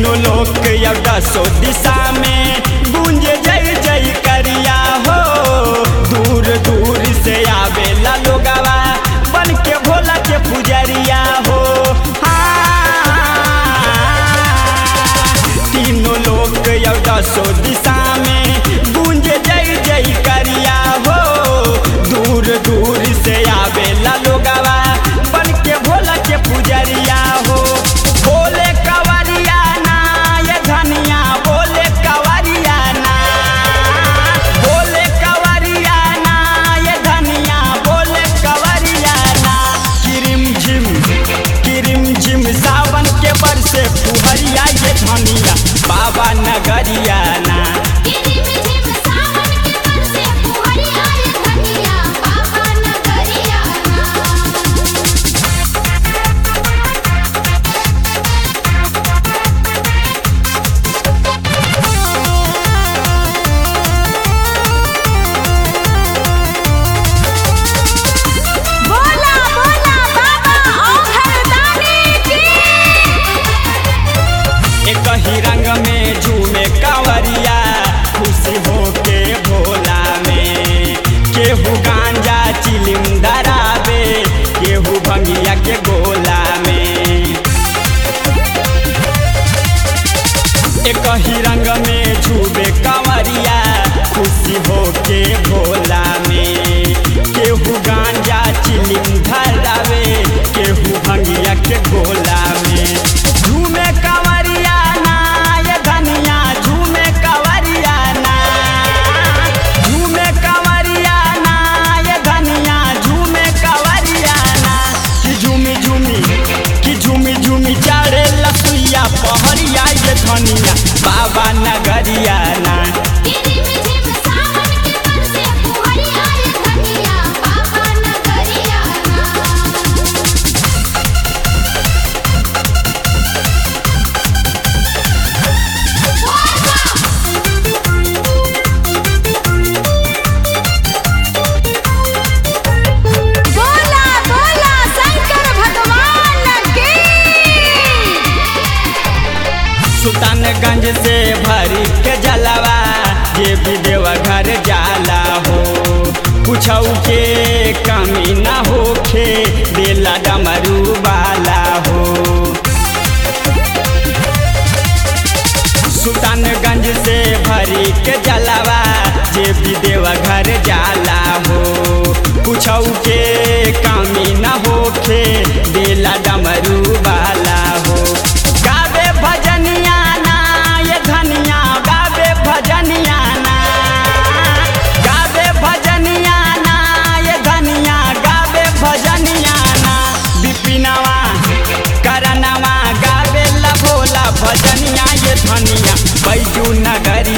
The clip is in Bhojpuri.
तीनों लोक या दसो दिशा में गूंज जय जय करिया हो दूर दूर से आवेला लोगवा बन के भोला के पुजरिया हो हाँ तीनों लोक या दसो दिशा में गूंज जय जय करिया हो दूर दूर से आवेला लोगवा बन के भोला के पुजरिया हो बोले कवरिया ना ये धनिया बोले कवरिया ना बोले कवरिया ना ये धनिया बोले कवरिया ना किरिम झिम किरिम झिम सावन के बरसे फुहरिया ये धनिया बाबा नगरिया ना झिम झिम सावन के बरसे फुहरिया ये धनिया बाबा नगरिया ना बोला बोला बाबा औघरदानी की एक ही रंग में झूमे कांवरिया खुशी हो के भोला में केहू गांजा चिलिम धरावे केहू भंगिया के गोला में एक ही रंग में झूमे कांवरिया खुशी हो के भोला में केहू गांजा चिलिम धरावे केहू भंगिया के गोला में झूमे कांवरिया ना ये धनिया झूमे कांवरिया ना झूमे कांवरिया ना ये धनिया झूमे कांवरिया ना कि झूमी झूमी कि झूमी झूमी चारे लसुइया पहरिया ये धनिया बाबा नगरिया ना झिम झिम सावन के बरसे फुहरिया ये धनिया बाबा नगरिया ना बोला बोला शंकर भगवान की सुल्तानगंज से भरी के जलवा ये भी देवा घर जाला हो कुछऊ के कमी ना होखे दिला डमरू वाला हो सुल्तानगंज से भरी के जलवा जे भी देवा घर जाला हो कुछऊ के कमी न होखे दिला डमरू वाला हो गावे भजनिया ना ये धनिया गावे भजनिया ना गावे भजनिया ना ये धनिया गावे भजनिया ना बिपिनवा करनवा गावे ला भोला भजनिया ये धनिया बैजू नगरी